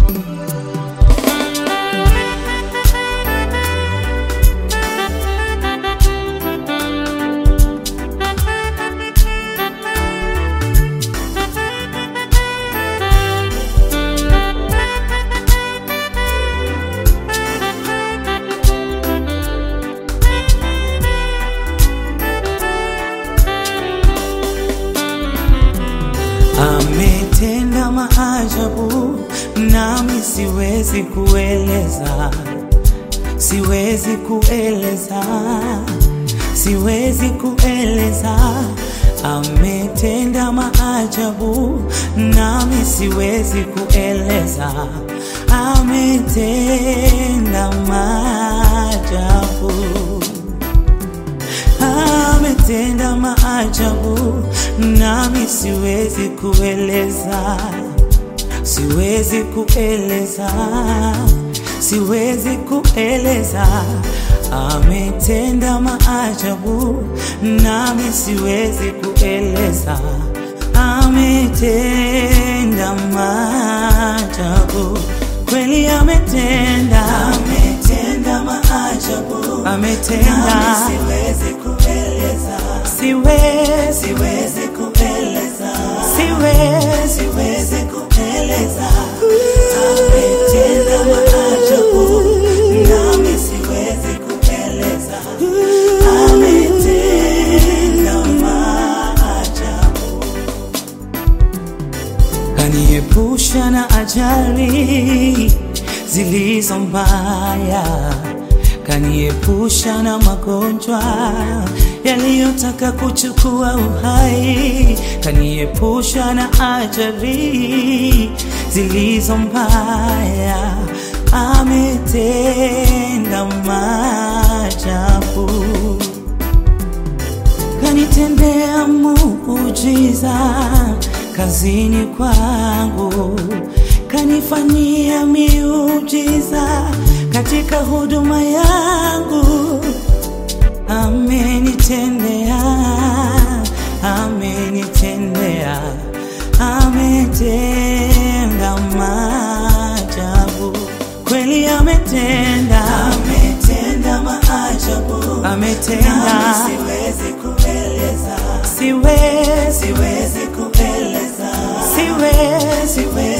Ametenda maajabu nami siwezi kueleza, siwezi kueleza, siwezi kueleza. Ametenda maajabu nami siwezi kueleza, ametenda maajabu ametenda maajabu nami siwezi kueleza, siwezi kueleza, siwezi kueleza. Ametenda maajabu nami siwezi kueleza, ametenda maajabu kweli, ametenda, ametenda maajabu, ametenda siwezi kueleza, siwezi siwezi kueleza, siwezi siwezi kueleza. Ametenda maajabu, nami siwezi kueleza. Ametenda maajabu, kaniepusha na ajali zilizo mbaya, kaniepusha na magonjwa yaliyotaka kuchukua uhai, kaniepusha na ajali zilizo mbaya. Ametenda maajabu kanitendea muujiza kazini kwangu, kanifanyia miujiza katika huduma yangu. Amenitendea, amenitendea, ametenda maajabu kweli, ametenda, ametenda maajabu, ametenda, nami siwezi kueleza, siwezi siwezi kueleza, siwezi siwezi